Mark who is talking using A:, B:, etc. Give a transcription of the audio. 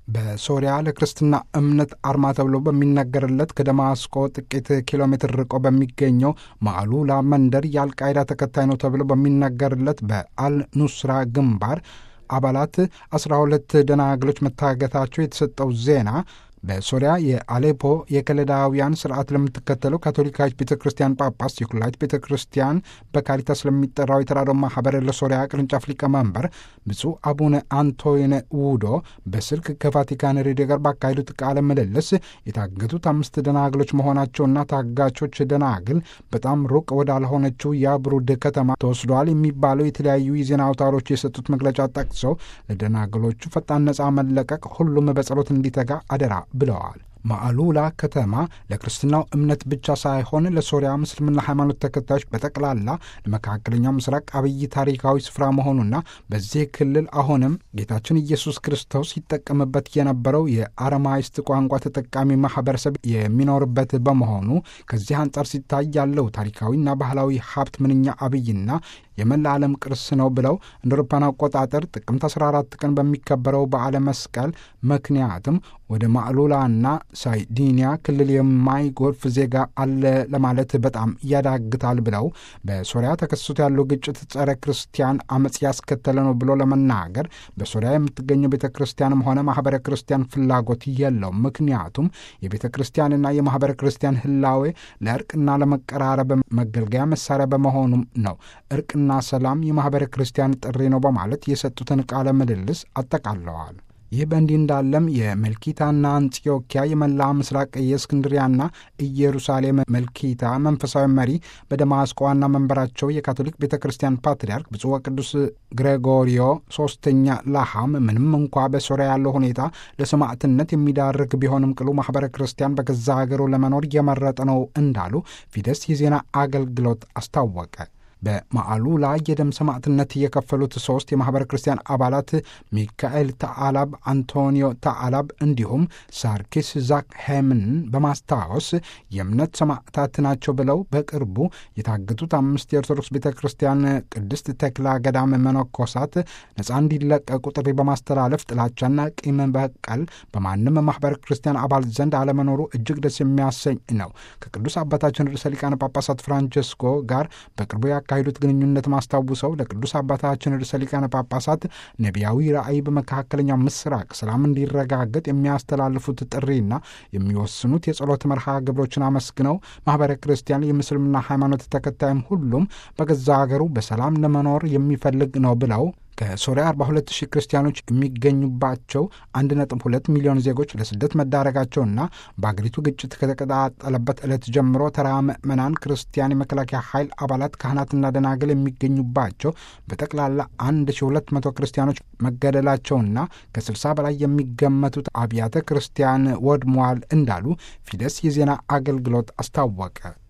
A: በሶሪያ ለክርስትና እምነት አርማ ተብሎ በሚነገርለት ከደማስቆ ጥቂት ኪሎ ሜትር ርቆ በሚገኘው ማዕሉላ መንደር የአልቃይዳ ተከታይ ነው ተብሎ በሚነገርለት በአልኑስራ ግንባር አባላት አስራ ሁለት ደናግሎች መታገታቸው የተሰጠው ዜና በሶሪያ የአሌፖ የከለዳውያን ስርዓት ለምትከተለው ካቶሊካዊት ቤተ ክርስቲያን ጳጳስ የኩላዊት ቤተ ክርስቲያን በካሪታስ ለሚጠራው የተራድኦ ማህበር ለሶሪያ ቅርንጫፍ ሊቀመንበር ብፁዕ አቡነ አንቶይነ ውዶ በስልክ ከቫቲካን ሬዲዮ ጋር ባካሄዱት ቃለ ምልልስ የታገቱት አምስት ደናግሎች መሆናቸውና ታጋቾች ደናግል በጣም ሩቅ ወዳልሆነችው የአብሩድ ከተማ ተወስደዋል የሚባለው የተለያዩ የዜና አውታሮች የሰጡት መግለጫ ጠቅሰው ለደናግሎቹ ፈጣን ነፃ መለቀቅ ሁሉም በጸሎት እንዲተጋ አደራ ብለዋል። ማዕሉላ ከተማ ለክርስትናው እምነት ብቻ ሳይሆን ለሶሪያ ምስልምና ሃይማኖት ተከታዮች በጠቅላላ ለመካከለኛው ምስራቅ አብይ ታሪካዊ ስፍራ መሆኑና በዚህ ክልል አሁንም ጌታችን ኢየሱስ ክርስቶስ ይጠቀምበት የነበረው የአረማይስጥ ቋንቋ ተጠቃሚ ማህበረሰብ የሚኖርበት በመሆኑ ከዚህ አንጻር ሲታይ ያለው ታሪካዊና ባህላዊ ሀብት ምንኛ አብይና የመላ ዓለም ቅርስ ነው ብለው እንደ አውሮፓውያን አቆጣጠር ጥቅምት 14 ቀን በሚከበረው በዓለ መስቀል ምክንያትም ወደ ማዕሉላና ሳይዲኒያ ክልል የማይጎርፍ ዜጋ አለ ለማለት በጣም ያዳግታል ብለው በሶሪያ ተከስቶ ያለው ግጭት ጸረ ክርስቲያን አመፅ ያስከተለ ነው ብሎ ለመናገር በሶሪያ የምትገኘው ቤተ ክርስቲያንም ሆነ ማህበረ ክርስቲያን ፍላጎት የለውም። ምክንያቱም የቤተ ክርስቲያንና የማህበረ ክርስቲያን ህላዌ ለእርቅና ለመቀራረብ መገልገያ መሳሪያ በመሆኑም ነው። እርቅና ሰላም የማህበረ ክርስቲያን ጥሪ ነው በማለት የሰጡትን ቃለ ምልልስ አጠቃለዋል። ይህ በእንዲህ እንዳለም የመልኪታና አንጽዮኪያ የመላ ምስራቅ የእስክንድሪያና ኢየሩሳሌም መልኪታ መንፈሳዊ መሪ በደማስቆ ዋና መንበራቸው የካቶሊክ ቤተ ክርስቲያን ፓትርያርክ ብፁዕ ወቅዱስ ግሬጎሪዮ ሶስተኛ ላሃም ምንም እንኳ በሶሪያ ያለው ሁኔታ ለሰማዕትነት የሚዳርግ ቢሆንም ቅሉ ማኅበረ ክርስቲያን በገዛ ሀገሩ ለመኖር እየመረጠ ነው እንዳሉ ፊደስ የዜና አገልግሎት አስታወቀ። በማዕሉላ የደም ሰማዕትነት የከፈሉት ሶስት የማኅበረ ክርስቲያን አባላት ሚካኤል ተአላብ፣ አንቶኒዮ ተአላብ እንዲሁም ሳርኪስ ዛክ ሄምን በማስታወስ የእምነት ሰማዕታት ናቸው ብለው በቅርቡ የታገቱት አምስት የኦርቶዶክስ ቤተ ክርስቲያን ቅድስት ተክላ ገዳም መነኮሳት ነፃ እንዲለቀቁ ጥሪ በማስተላለፍ ጥላቻና ቂም በቀል በማንም ማኅበረ ክርስቲያን አባል ዘንድ አለመኖሩ እጅግ ደስ የሚያሰኝ ነው። ከቅዱስ አባታችን ርዕሰ ሊቃነ ጳጳሳት ፍራንቸስኮ ጋር በቅርቡ ያካሄዱት ግንኙነት ማስታውሰው ለቅዱስ አባታችን ርዕሰ ሊቃነ ጳጳሳት ነቢያዊ ራእይ በመካከለኛው ምስራቅ ሰላም እንዲረጋገጥ የሚያስተላልፉት ጥሪና የሚወስኑት የጸሎት መርሃ ግብሮችን አመስግነው ማኅበረ ክርስቲያን የምስልምና ሃይማኖት ተከታይም ሁሉም በገዛ ሀገሩ በሰላም ለመኖር የሚፈልግ ነው ብለው ከሶሪያ 42 ሺህ ክርስቲያኖች የሚገኙባቸው 1.2 ሚሊዮን ዜጎች ለስደት መዳረጋቸውና በአገሪቱ ግጭት ከተቀጣጠለበት ዕለት ጀምሮ ተራ ምዕመናን ክርስቲያን የመከላከያ ኃይል አባላት ካህናትና ደናግል የሚገኙባቸው በጠቅላላ 1200 ክርስቲያኖች መገደላቸውና ከ60 በላይ የሚገመቱት አብያተ ክርስቲያን ወድመዋል እንዳሉ ፊደስ የዜና አገልግሎት አስታወቀ።